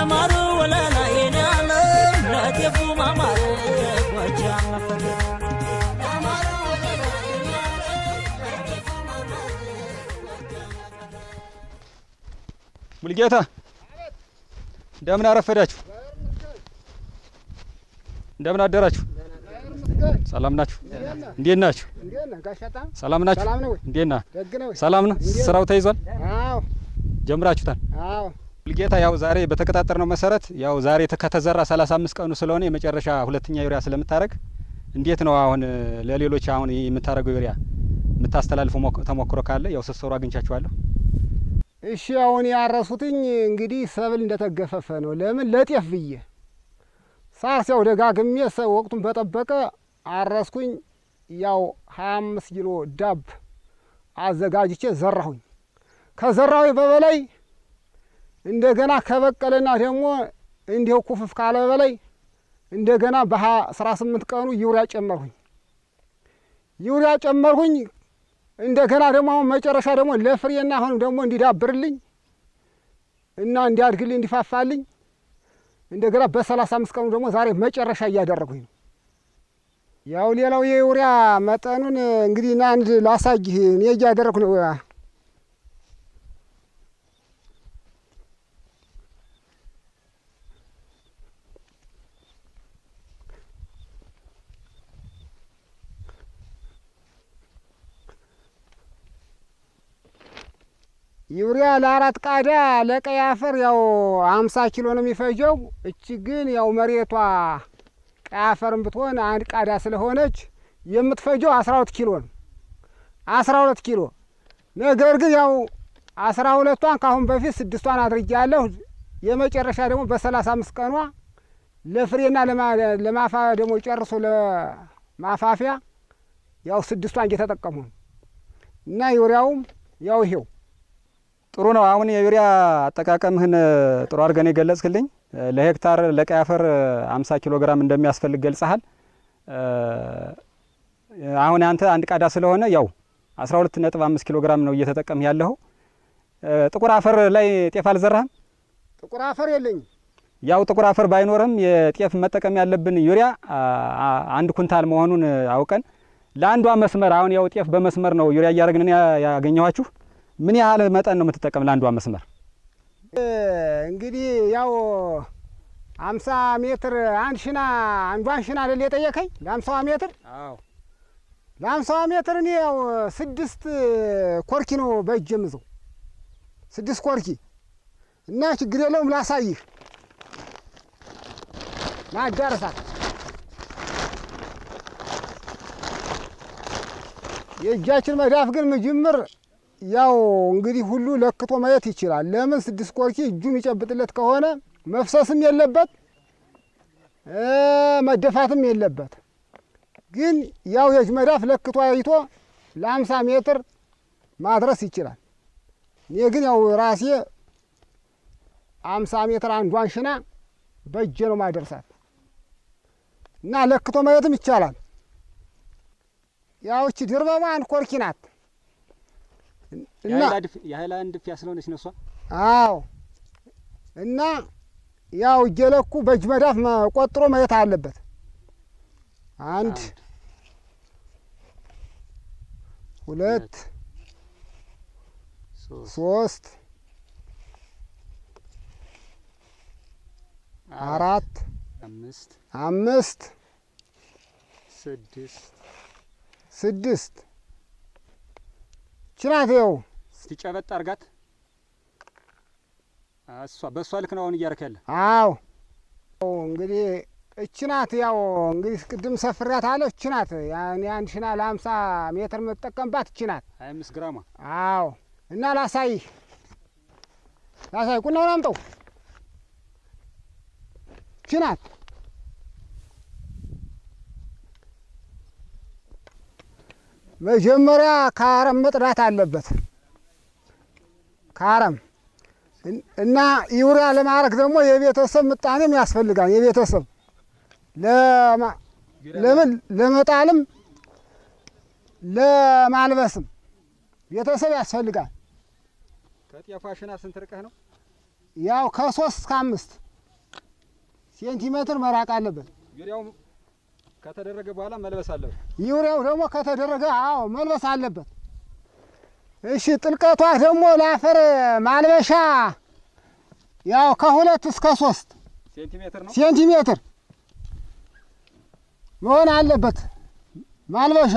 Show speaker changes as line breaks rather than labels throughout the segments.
ለማሩ ወለላ የኔ ዓለም ለጤፉ ማማር ጎጃም መፈለግ
ሙልጌታ እንደምን አረፈዳችሁ? እንደምን አደራችሁ? ሰላም ናችሁ? እንዴት ናችሁ? ሰላም ናችሁ?
ሰላም ነው ወይ?
እንዴት ና?
ደግ ነው ወይ?
ሰላም ነው?
እንዴት?
ስራው ተይዟል?
አዎ
ጀምራችሁታል?
አዎ
ሙልጌታ ያው ዛሬ በተቀጣጠርነው መሰረት ያው ዛሬ ተ- ከተዘራ 35 ቀኑ ስለሆነ የመጨረሻ ሁለተኛ ዩሪያ ስለምታደርግ እንዴት ነው አሁን እ፣ ለሌሎች አሁን የምታደርገው ዩሪያ የምታስተላልፈው ሞክ- ተሞክሮ ካለ ያው ስትሰሩ አግኝቻችኋለሁ።
እሺ አሁን ያረሱትኝ እንግዲህ ሰብል እንደተገፈፈ ነው። ለምን ለጤፍ ብዬ ሳርስ ያው ደጋግሜ ሰ- ወቅቱን በጠበቀ አረስኩኝ። ያው ሀያ አምስት ኪሎ ዳብ አዘጋጅቼ ዘራሁኝ። ከዘራሁ በበላይ እንደገና ከበቀለና ደግሞ እንዲሁ ኩፍፍ ካለ በላይ እንደገና በአስራ ስምንት ቀኑ ዩሪያ ጨመርሁኝ። ዩሪያ ጨመርሁኝ። እንደገና ደግሞ አሁን መጨረሻ ደግሞ ለፍሬና አሁንም ደግሞ እንዲዳብርልኝ እና እንዲያድግልኝ እንዲፋፋልኝ እንደገና በሰላሳ አምስት ቀኑ ደግሞ ዛሬ መጨረሻ እያደረጉኝ ነው። ያው ሌላው የዩሪያ መጠኑን እንግዲህ ና አንድ ላሳይህ እኔ እያደረግኩ ነው። ዩሪያ ለአራት ቃዳ ለቀይ አፈር ያው አምሳ ኪሎ ነው የሚፈጀው። እቺ ግን ያው መሬቷ ቀይ አፈርም ብትሆን አንድ ቃዳ ስለሆነች የምትፈጀው አስራ ሁለት ኪሎ ነው። አስራ ሁለት ኪሎ ነገር ግን ያው አስራ ሁለቷን ከአሁን በፊት ስድስቷን አድርጌያለሁ። የመጨረሻ ደግሞ በሰላሳ አምስት ቀኗ ለፍሬና ለማ- ለማፋ ደግሞ ጨርሶ ለማፋፊያ ያው ስድስቷን እየተጠቀሙ ነው እና ዩሪያውም ያው ይሄው
ጥሩ ነው። አሁን የዩሪያ አጠቃቀምህን እ፣ ጥሩ አድርገን የገለጽክልኝ እ፣ ለሄክታር ለቀይ አፈር እ፣ 50 ኪሎ ግራም እንደሚያስፈልግ ገልጸሃል። እ፣ አሁን አንተ አንድ ቃዳ ስለሆነ ያው 12.5 ኪሎ ግራም ነው እየተጠቀምህ ያለኸው። እ፣ ጥቁር አፈር ላይ ጤፍ አልዘራህም?
ጥቁር አፈር የለኝም።
ያው ጥቁር አፈር ባይኖርም የጤፍ መጠቀም ያለብን ዩሪያ አ፣ አ፣ አንድ ኩንታል መሆኑን እ፣ አውቀን ለአንዷ መስመር አሁን ያው ጤፍ በመስመር ነው ዩሪያ እያደረግን ያ- ያገኘኋችሁ ምን ያህል መጠን ነው የምትጠቀም ለአንዷ መስመር?
እንግዲህ ያው አምሳ ሜትር አንድ ሽና አንዷን ሽና አይደል የጠየቀኝ ለአምሳዋ ሜትር
አዎ
ለአምሳዋ ሜትር እኔ ያው ስድስት ኮርኪ ነው በእጅ የምዘው ስድስት ኮርኪ እና ችግር የለውም ላሳይህ ማዳረሳት የእጃችን መዳፍ ግን ምጅምር ያው እንግዲህ ሁሉ ለክቶ ማየት ይችላል። ለምን ስድስት ኮርኪ እጁ የሚጨብጥለት ከሆነ መፍሰስም የለበት እ መደፋትም የለበት። ግን ያው የእጅ መዳፍ ለክቶ አይቶ ለአምሳ ሜትር ማድረስ ይችላል። እኔ ግን ያው ራሴ አምሳ ሜትር አንዷን ሽና በእጄ ነው ማደርሳት እና ለክቶ ማየትም ይቻላል። ያው እቺ ድርበማ አንድ ኮርኪ ናት እና
የሀይላንድ ፍያ ስለሆነች ነው እሷ።
አዎ እና ያው እየለኩ በእጅ መዳፍ መ- ቆጥሮ ማየት አለበት። አንድ ሁለት
ሶስት
ሶስት አራት
አምስት
አምስት
ስድስት
ስድስት ችናት ይኸው
እስቲ ጨበጥ አርጋት። እሷ በእሷ ልክ ነው አሁን እያረክ ያለ።
አዎ እንግዲህ እች ናት። ያው እንግዲህ ቅድም ሰፍሬያት አለ እች ናት። ያኔ አንድ ሽና ለሀምሳ ሜትር የምትጠቀምባት እች ናት።
ሀያ አምስት ግራማ
አዎ እና ላሳይህ ላሳይ ቁናውን አምጠው እች ናት። መጀመሪያ ከአረም መጥዳት አለበት። ከአረም እን- እና ዩሪያ ለማድረግ ደግሞ የቤተሰብ ምጣኔም ያስፈልጋል። የቤተሰብ ለማ- ለምን ለመጣልም ለማልበስም ቤተሰብ ያስፈልጋል።
ከጤፏ ሽና ስንት ርቀህ ነው?
ያው ከሶስት እስከ አምስት ሴንቲሜትር መራቅ አለበት።
ዩሪያው ከተደረገ በኋላ መልበስ አለበት።
ዩሪያው ደግሞ ከተደረገ አዎ መልበስ አለበት። እሺ ጥልቀቷ ደግሞ ለአፈር ማልበሻ ያው ከሁለት እስከ ሶስት
ሴንቲሜትር ነው።
ሴንቲሜትር መሆን አለበት ማልበሻ።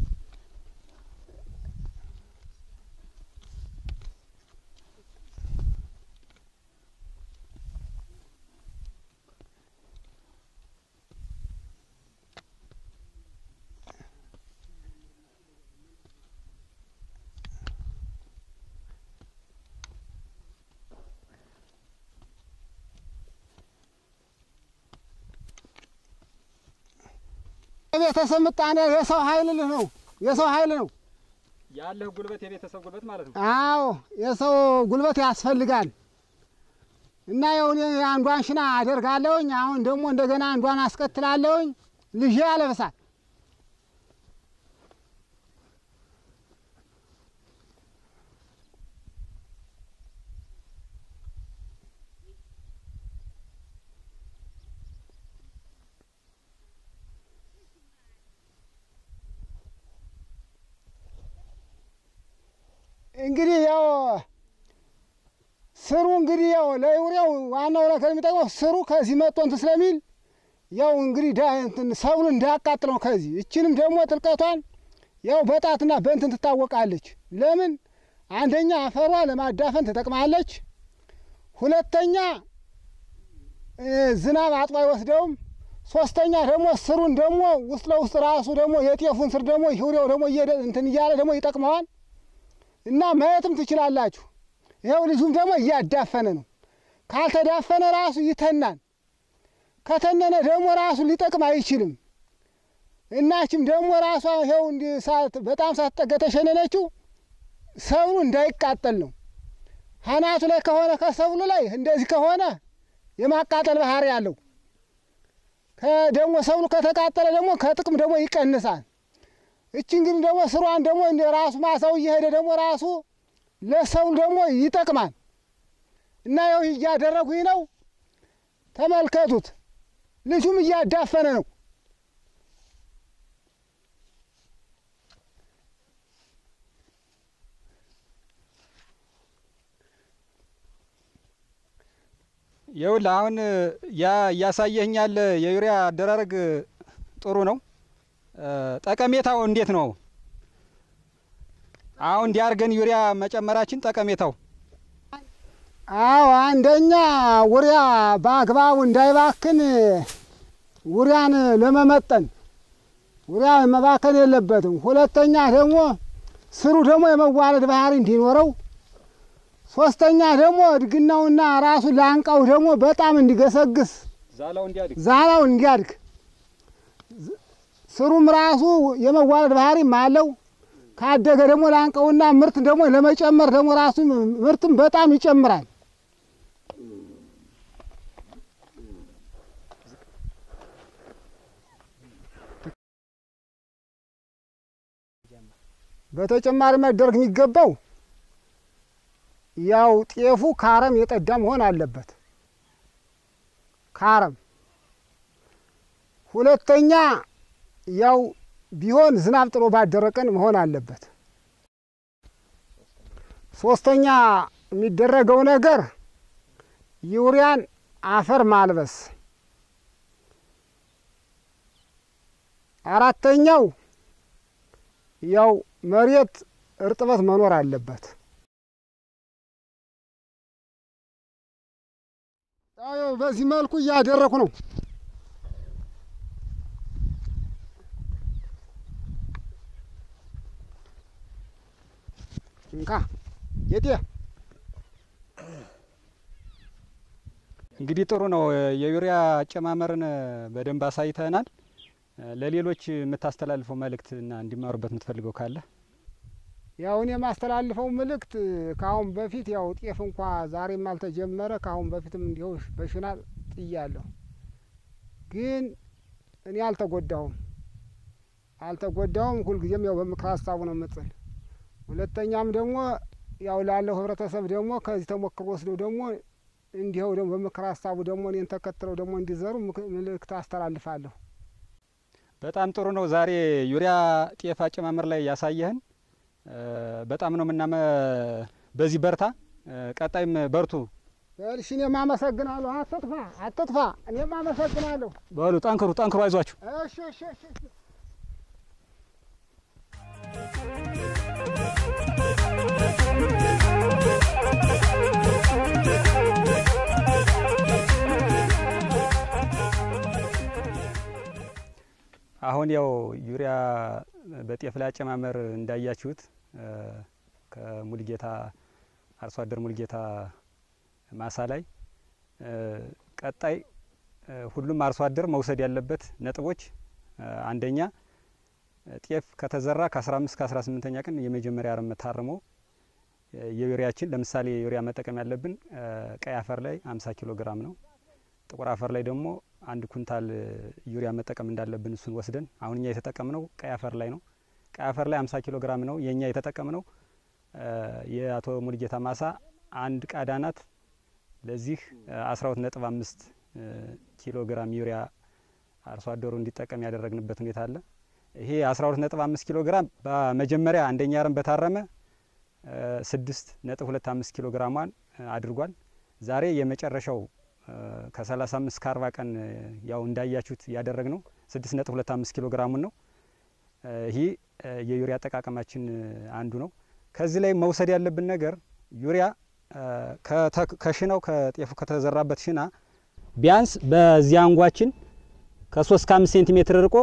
ቤተሰብ ምጣኔ የሰው ኃይል ልህ ነው የሰው ኃይል ነው።
ያለህ ጉልበት የቤተሰብ ጉልበት ማለት ነው።
አዎ የሰው ጉልበት ያስፈልጋል። እና የሁን አንዷን ሽና አደርጋለሁኝ። አሁን ደግሞ እንደገና አንዷን አስከትላለሁኝ። ልጄ ያለብሳል። እንግዲህ ያው ስሩ እንግዲህ ያው ለዩሪያው ዋናው ነገር የሚጠቅመው ስሩ ከዚህ መጥቶ እንትን ስለሚል ያው እንግዲህ ዳ- እንትን ሰብሉ እንዳያቃጥል ነው። ከዚህ እችንም ደግሞ ጥልቀቷን ያው በጣትና በእንትን ትታወቃለች። ለምን አንደኛ አፈሯ ለማዳፈን ትጠቅማለች። ሁለተኛ እ፣ ዝናብ አጥቦ አይወስደውም። ሶስተኛ ደግሞ ስሩን ደግሞ ውስጥ ለውስጥ ራሱ ደግሞ የጤፉን ስር ደግሞ ዩሪያው ደግሞ እየደ- እንትን እያለ ደግሞ ይጠቅመዋል። እና ማየትም ትችላላችሁ። ይኸው ልጁም ደግሞ እያዳፈነ ነው። ካልተዳፈነ ራሱ ይተናል። ከተነነ ደግሞ ራሱ ሊጠቅም አይችልም። እናችም ደግሞ ራሷ ይኸው እንዲህ ሳት በጣም ሳትጠገ ተሸነነችው ሰብሉ እንዳይቃጠል ነው። ሀናቱ ላይ ከሆነ ከሰብሉ ላይ እንደዚህ ከሆነ የማቃጠል ባህሪ አለው። ከደግሞ ሰብሉ ከተቃጠለ ደግሞ ከጥቅም ደግሞ ይቀንሳል። እቺ እንግዲህ ደግሞ ስሯን ደግሞ እንደ ራሱ ማሳው እየሄደ ደግሞ ራሱ ለሰብል ደግሞ ይጠቅማል እና ያው እያደረጉኝ ነው። ተመልከቱት። ልጁም እያዳፈነ ነው።
ይኸውልህ አሁን ያ እያሳየኸኝ ያለ የዩሪያ አደራረግ ጥሩ ነው። እ፣ ጠቀሜታው እንዴት ነው? አሁን እንዲያርገን ዩሪያ መጨመራችን ጠቀሜታው
አዎ አንደኛ ውሪያ በአግባቡ እንዳይባክን ውሪያን ለመመጠን ውሪያ መባከን የለበትም። ሁለተኛ ደግሞ ስሩ ደግሞ የመዋለድ ባህሪ እንዲኖረው፣ ሶስተኛ ደግሞ እድግናውና ራሱ ላንቃው ደግሞ በጣም እንዲገሰግስ
ዛላው እንዲያድግ
ዛላው እንዲያድግ ዝ- ስሩም ራሱ የመዋለድ ባህሪም አለው። ካደገ ደግሞ ላንቀውና ምርት ደግሞ ለመጨመር ደግሞ ራሱ ምርትም በጣም ይጨምራል። በተጨማሪ መደረግ የሚገባው ያው ጤፉ ከአረም የጠዳ መሆን አለበት። ከአረም ሁለተኛ ያው ቢሆን ዝናብ ጥሎ ባደረ ቀን መሆን አለበት። ሶስተኛ የሚደረገው ነገር ዩሪያን አፈር ማልበስ። አራተኛው ያው መሬት እርጥበት መኖር አለበት። ያው በዚህ መልኩ እያደረኩ ነው። እንካ ጌጤ
እንግዲህ ጥሩ ነው። የዩሪያ አጨማመርን በደንብ አሳይተናል። ለሌሎች የምታስተላልፈው መልእክት እና እንዲማሩበት የምትፈልገው ካለ
ያው እኔ የማስተላልፈው መልእክት ከአሁን በፊት ያው ጤፍ እንኳ ዛሬም አልተጀመረ ከአሁን በፊትም እንዲሁ በሽና ጥያለሁ፣ ግን እኔ አልተጎዳሁም አልተጎዳሁም። ሁልጊዜም ያው በምክር ሀሳቡ ነው የምጥል። ሁለተኛም ደግሞ ያው ላለው ህብረተሰብ ደግሞ ከዚህ ተሞክሮ ወስደው ደግሞ እንዲኸው ደግሞ በምክር ሀሳቡ ደግሞ እኔን ተከትለው ደግሞ እንዲዘሩ ምክ- ምልክት አስተላልፋለሁ።
በጣም ጥሩ ነው። ዛሬ ዩሪያ ጤፍ አጨማመር ላይ ያሳየህን እ፣ በጣም ነው ምናመ በዚህ በርታ፣ እ፣ ቀጣይም በርቱ
እሺ እኔም አመሰግናለሁ። አትጥፋ አትጥፋ። እኔም አመሰግናለሁ።
በሉ። ጠንክሩ ጠንክሩ፣ አይዟችሁ።
እሺ እሺ እሺ እሺ።
አሁን ያው ዩሪያ በጤፍ ላይ አጨማመር እንዳያችሁት እ፣ ከሙልጌታ አርሶ አደር ሙልጌታ ማሳ ላይ እ፣ ቀጣይ እ፣ ሁሉም አርሶ አደር መውሰድ ያለበት ነጥቦች እ፣ አንደኛ ጤፍ ከተዘራ ከ15 ከ18ኛ ቀን የመጀመሪያ አረም ታርሞ እ፣ የዩሪያችን ለምሳሌ ዩሪያ መጠቀም ያለብን እ፣ ቀይ አፈር ላይ 50 ኪሎ ግራም ነው። ጥቁር አፈር ላይ ደግሞ አንድ ኩንታል ዩሪያ መጠቀም እንዳለብን እሱን ወስደን አሁን እኛ የተጠቀምነው ቀይ አፈር ላይ ነው። ቀይ አፈር ላይ 50 ኪሎ ግራም ነው የእኛ የተጠቀምነው። እ፣ የአቶ ሙልጌታ ማሳ አንድ ቃዳ ናት። ለዚህ 12.5 ኪሎ ግራም ዩሪያ አርሶ አደሩ እንዲጠቀም ያደረግንበት ሁኔታ አለ። ይሄ 12.5 ኪሎ ግራም በመጀመሪያ አንደኛ አረም በታረመ እ፣ 6.25 ኪሎ ግራሟን እ፣ አድርጓል። ዛሬ የመጨረሻው እ፣ ከ35 እስከ 40 ቀን እ፣ ያው እንዳያችሁት ያደረግ ነው 6.25 ኪሎ ግራሙን ነው። እ፣ ይህ እ፣ የዩሪያ አጠቃቀማችን እ፣ አንዱ ነው። ከዚህ ላይ መውሰድ ያለብን ነገር ዩሪያ እ፣ ከተ- ከሽናው ከጤፉ ከተዘራበት ሽና ቢያንስ በዚህ አንጓችን ከ3 እስከ 5 ሴንቲሜትር ርቆ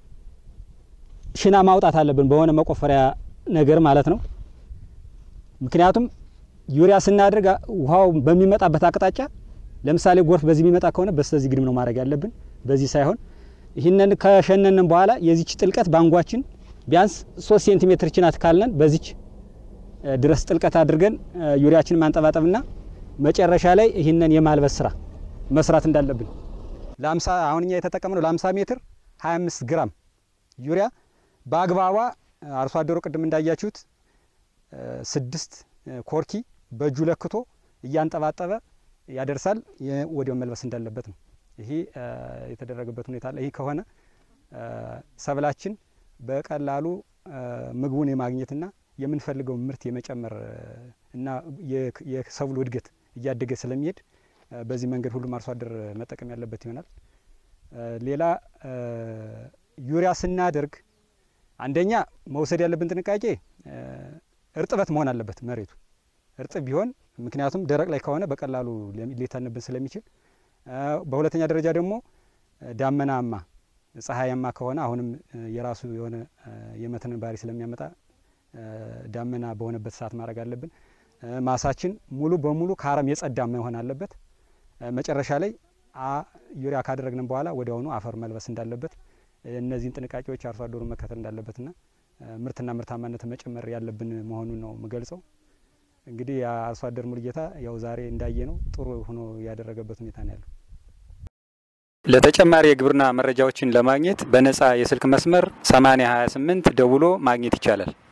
ሽና ማውጣት አለብን፣ በሆነ መቆፈሪያ ነገር ማለት ነው። ምክንያቱም ዩሪያ ስናደርግ አ- ውሃው በሚመጣበት አቅጣጫ ለምሳሌ ጎርፍ በዚህ የሚመጣ ከሆነ በስተዚህ ግድም ነው ማድረግ ያለብን፣ በዚህ ሳይሆን ይህንን ከሸነንን በኋላ የዚች ጥልቀት ባንጓችን ቢያንስ ሶስት ሴንቲሜትር ችናት ካልነን በዚች እ፣ ድረስ ጥልቀት አድርገን እ፣ ዩሪያችንን ማንጠባጠብና መጨረሻ ላይ ይህንን የማልበስ ስራ መስራት እንዳለብን ለአምሳ አሁን እኛ የተጠቀምነው ለአምሳ ሜትር 25 ግራም ዩሪያ በአግባቧ እ፣ አርሶ አደሩ ቅድም እንዳያችሁት እ፣ ስድስት እ፣ ኮርኪ በእጁ ለክቶ እያንጠባጠበ ያደርሳል። የ- ወዲያው መልበስ እንዳለበት ነው። ይሄ እ፣ የተደረገበት ሁኔታ አለ። ይህ ከሆነ እ፣ ሰብላችን በቀላሉ እ፣ ምግቡን የማግኘትና የምንፈልገው ምርት የመጨመር እ፣ እና የ- የሰብሉ እድገት እያደገ ስለሚሄድ እ፣ በዚህ መንገድ ሁሉም አርሶ አደር መጠቀም ያለበት ይሆናል። እ፣ ሌላ እ፣ ዩሪያ ስናደርግ አንደኛ መውሰድ ያለብን ጥንቃቄ እ፣ እርጥበት መሆን አለበት መሬቱ እርጥብ ቢሆን ምክንያቱም ደረቅ ላይ ከሆነ በቀላሉ ሊ- ሊተንብን ስለሚችል እ፣ በሁለተኛ ደረጃ ደግሞ እ፣ ዳመናማ ፀሐያማ ከሆነ አሁንም እ፣ የራሱ የሆነ እ፣ የመተንን ባህሪ ስለሚያመጣ እ፣ ዳመና በሆነበት ሰዓት ማድረግ አለብን። እ፣ ማሳችን ሙሉ በሙሉ ከአረም የጸዳ መሆን አለበት። እ፣ መጨረሻ ላይ አ ዩሪያ ካደረግንም በኋላ ወዲያውኑ አፈር መልበስ እንዳለበት እ፣ እነዚህን ጥንቃቄዎች አርሶ አደሩ መከተል እንዳለበትና እ፣ ምርትና ምርታማነትን መጨመር ያለብን መሆኑን ነው የምገልጸው። እንግዲህ የአርሶ አደር ሙልጌታ ያው ዛሬ እንዳየ ነው ጥሩ ሆኖ ያደረገበት ሁኔታ ነው ያለው። ለተጨማሪ የግብርና መረጃዎችን ለማግኘት በነጻ የስልክ መስመር 8028 ደውሎ ማግኘት ይቻላል።